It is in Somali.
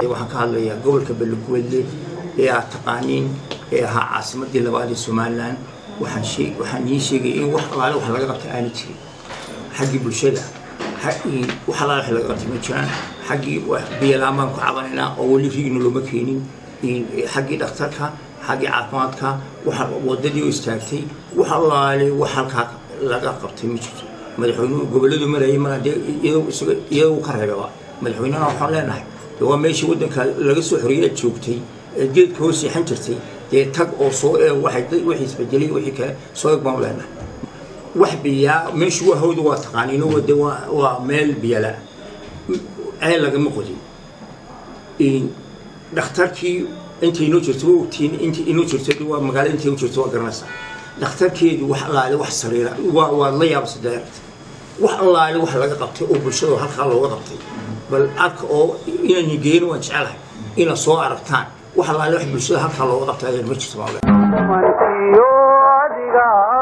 waxaan ka hadlayaa gobolka beligwedle ee aad taqaaniin ee ahaa caasimadii labaad ee somalilan waxaan ii sheegaya in wax alaale wax laga qabta aana jirin xaggii bulshada wax alaale wax laga qabtay ma jiraan xaggii biyalaan baan ku cabanaynaa oo weli riigna looma keenin xaggii dhakhtarka xaggii caafimaadka wadadii oo istaagtay wax alaale wax halkaa laga qabtay ma jirto madaxweynuhu goboladu marayay ma iyagu ka reebaba madaxweynehana waxaan leenahay waa meeshii waddanka laga soo xoriyay aad joogtay ee geedka hoos seexan jirtay dee tag oo soo eeg wixii isbedelay wixii kale soo eeg baan leenahay wax biyaa meeshu waa hawda waa taqaaniino wade waa meel biyala ceel lagama qodin dhakhtarkii inta inoo jirto waa ogtiin inta inoo jirto waa magaalo inta inoo jirto waa garanaysaa dhakhtarkeedu wax allaale wax sariira waa waad la yaabasa daaragta wax allaale wax laga qabtay oo bulshada halkaa looga qabtay bal arka oo inaan geeno waan jecelahay inaad soo aragtaan wax allaale wax bulshada halkaa looga qabtay ayaan ma jirto mankiyo adiga